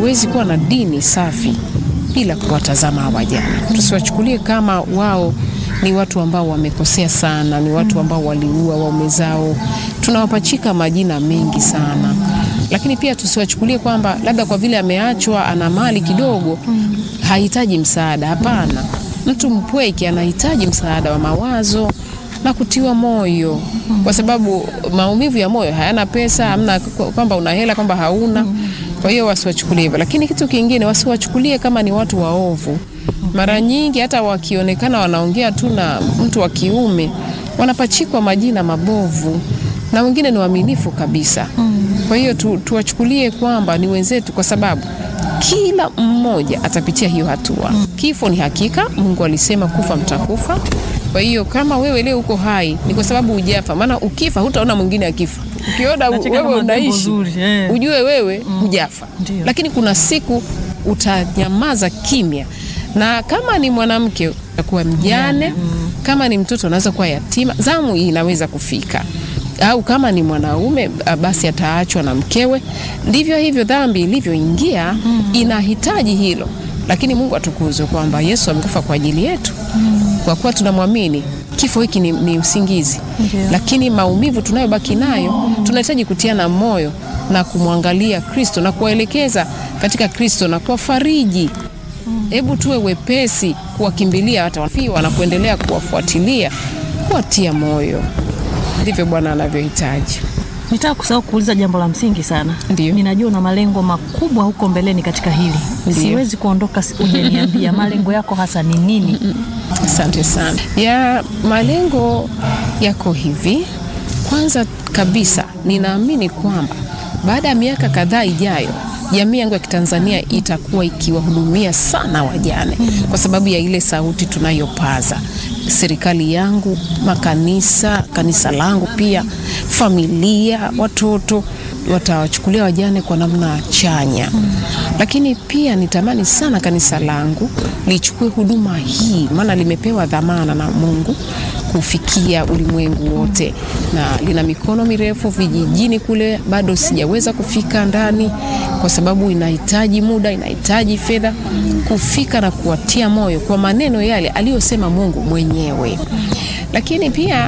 hatuwezi kuwa na dini safi bila kuwatazama hawa wajane. Tusiwachukulie kama wao ni watu ambao wamekosea sana, ni watu ambao waliua waume zao. Tunawapachika majina mengi sana, lakini pia tusiwachukulie kwamba labda kwa vile ameachwa ana mali kidogo hahitaji msaada. Hapana, mtu mpweke anahitaji msaada wa mawazo na kutiwa moyo, kwa sababu maumivu ya moyo hayana pesa, hamna kwamba una hela kwamba hauna. Kwa hiyo wasiwachukulie hivyo, lakini kitu kingine wasiwachukulie kama ni watu waovu. Mara nyingi hata wakionekana wanaongea tu na mtu wa kiume wanapachikwa majina mabovu, na wengine ni waaminifu kabisa. Kwa hiyo tu, tuwachukulie kwamba ni wenzetu, kwa sababu kila mmoja atapitia hiyo hatua. Kifo ni hakika, Mungu alisema kufa mtakufa. Kwa hiyo kama wewe leo uko hai ni kwa sababu hujafa, maana ukifa hutaona mwingine akifa. Ukiona Nacheka wewe kama jambo unaishi zuri, eh. ujue wewe hujafa, Ndio. lakini kuna siku utanyamaza kimya, na kama ni mwanamke utakuwa mjane, kama ni mtoto anaweza kuwa yatima, zamu hii inaweza kufika au kama ni mwanaume ah, basi ataachwa na mkewe. Ndivyo hivyo dhambi ilivyoingia inahitaji hilo, lakini Mungu atukuzwe kwamba Yesu amekufa kwa ajili yetu. Kwa kuwa tunamwamini, kifo hiki ni, ni usingizi, Ndio. lakini maumivu tunayobaki nayo tunahitaji kutiana moyo na kumwangalia Kristo na kuwaelekeza katika Kristo na kuwafariji. Hebu tuwe wepesi kuwakimbilia hata wafiwa na kuendelea kuwafuatilia, kuwatia moyo. Ndivyo Bwana anavyohitaji. Nitaka kusahau kuuliza jambo la msingi sana. Ndio. Ninajua una malengo makubwa huko mbeleni katika hili. Ndio. Siwezi kuondoka si- hujaniambia malengo yako hasa ni nini? Asante sana. Ya malengo yako hivi. Kwanza kabisa, ninaamini kwamba baada ya miaka kadhaa ijayo jamii yangu ya Kitanzania itakuwa ikiwahudumia sana wajane kwa sababu ya ile sauti tunayopaza. Serikali yangu, makanisa, kanisa langu pia, familia, watoto watawachukulia wajane kwa namna chanya. Lakini pia nitamani sana kanisa langu lichukue huduma hii, maana limepewa dhamana na Mungu kufikia ulimwengu wote, na lina mikono mirefu vijijini kule, bado sijaweza kufika ndani kwa sababu inahitaji muda, inahitaji fedha kufika na kuwatia moyo kwa maneno yale aliyosema Mungu mwenyewe. Lakini pia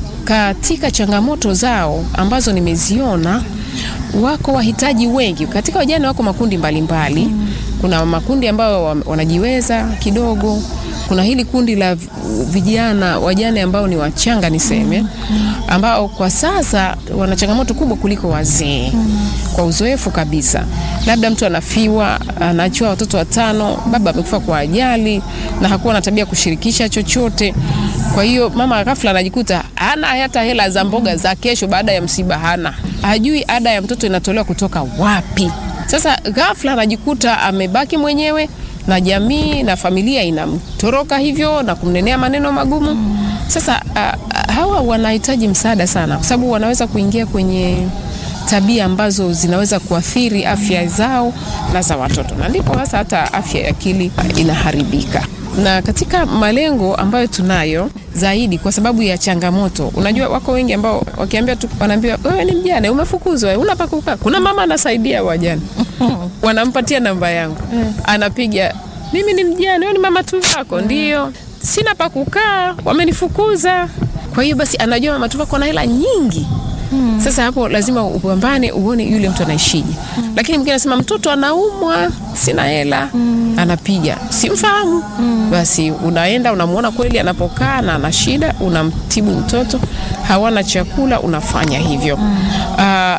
katika changamoto zao ambazo nimeziona, wako wahitaji wengi katika wajane, wako makundi mbalimbali mbali. Kuna makundi ambayo wa- wanajiweza kidogo, kuna hili kundi la v- vijana wajane ambao ni wachanga niseme, ambao kwa sasa wana changamoto kubwa kuliko wazee kwa uzoefu kabisa. Labda mtu anafiwa, anaachiwa watoto watano, baba amekufa kwa ajali na hakuwa na tabia kushirikisha chochote. Kwa hiyo mama ghafla anajikuta hana hata hela za mboga za kesho baada ya msiba, hana hajui ada ya mtoto inatolewa kutoka wapi. Sasa ghafla anajikuta amebaki mwenyewe na jamii na familia inamtoroka hivyo na kumnenea maneno magumu. Sasa a, a, hawa wanahitaji msaada sana, kwa sababu wanaweza kuingia kwenye tabia ambazo zinaweza kuathiri afya zao na za watoto, na ndipo hasa hata afya ya akili inaharibika. Na katika malengo ambayo tunayo zaidi, kwa sababu ya changamoto, unajua wako wengi ambao wakiambia tu, wanaambiwa wewe ni mjane, umefukuzwa, una pa kukaa. Kuna mama anasaidia wajane, wanampatia namba yangu, anapiga, mimi ni mjane, wewe ni mama tu wako? Ndio, sina pa kukaa, wamenifukuza. Kwa hiyo basi, anajua mama tu wako na hela nyingi sasa hapo lazima upambane uone yule mtu anaishije. Lakini mwingine anasema mtoto anaumwa, sina hela, anapiga, simfahamu. Basi unaenda unamwona kweli anapokaa na ana shida, unamtibu mtoto, hawana chakula, unafanya hivyo. Ah,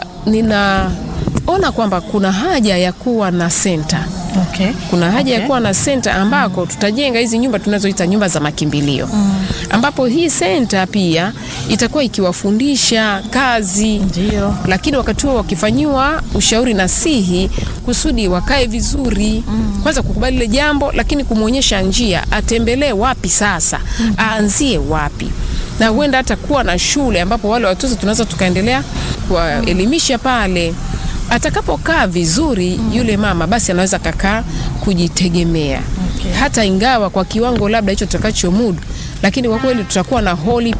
ninaona kwamba kuna haja ya kuwa na senta Okay. kuna haja ya Okay. kuwa na senta ambako tutajenga hizi nyumba tunazoita nyumba za makimbilio ambapo hii senta pia itakuwa ikiwafundisha kazi Ndio. lakini wakati huo wakifanyiwa ushauri nasihi kusudi wakae vizuri kwanza kukubali ile jambo lakini kumwonyesha njia atembelee wapi sasa aanzie wapi na huenda hata kuwa na shule ambapo wale watoto tunaweza tukaendelea kuwaelimisha pale atakapokaa vizuri yule mama basi anaweza kakaa kujitegemea Okay. hata ingawa kwa kiwango labda hicho tutakachomudu lakini kwa kweli tutakuwa na holy